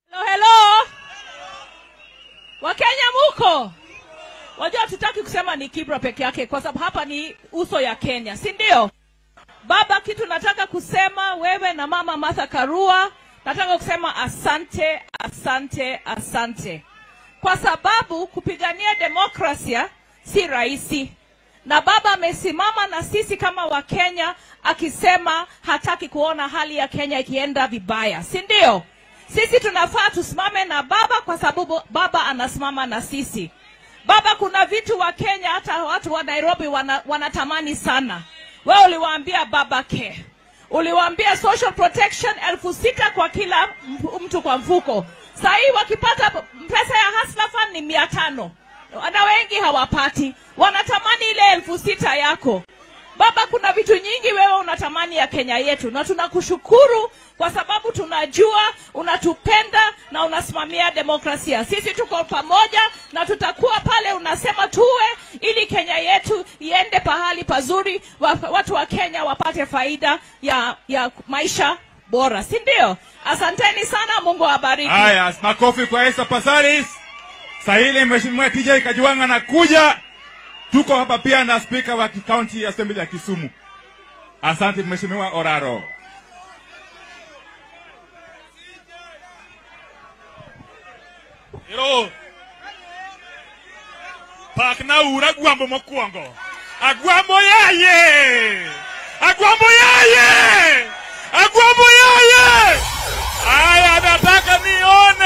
Hello, hello. Wakenya muko? Wajua tutaki kusema ni Kibra peke yake kwa sababu hapa ni uso ya Kenya, si ndio? Baba, kitu nataka kusema wewe na mama Martha Karua, nataka kusema asante, asante, asante, kwa sababu kupigania demokrasia si rahisi, na baba amesimama na sisi kama Wakenya akisema hataki kuona hali ya Kenya ikienda vibaya, si ndio? Sisi tunafaa tusimame na baba kwa sababu baba anasimama na sisi. Baba, kuna vitu wa Kenya hata watu wa Nairobi wana, wanatamani sana. Wewe uliwaambia baba care, uliwaambia social protection elfu sita kwa kila mp- mtu kwa mfuko. Saa hii wakipata pesa ya Hustler Fund ni mia tano na wengi hawapati, wanatamani ile elfu sita yako. Baba, kuna vitu nyingi wewe unatamani ya Kenya yetu, na tunakushukuru kwa sababu tunajua unatupenda na unasimamia demokrasia. Sisi tuko pamoja na tutakuwa pale unasema tuwe, ili Kenya yetu iende pahali pazuri, wa- watu wa Kenya wapate faida ya, ya maisha bora, si ndio? Asanteni sana, Mungu awabariki. Haya, makofi kwa Esther Passaris. Sahili Mheshimiwa TJ Kajwang' anakuja. Tuko hapa pia na spika wa county assembly ya Kisumu. Asante Mheshimiwa Oraro. Ero. Pak na ura gwambo mokwongo. Agwambo yaye. Agwambo yaye. Agwambo yaye. Aya, nataka nione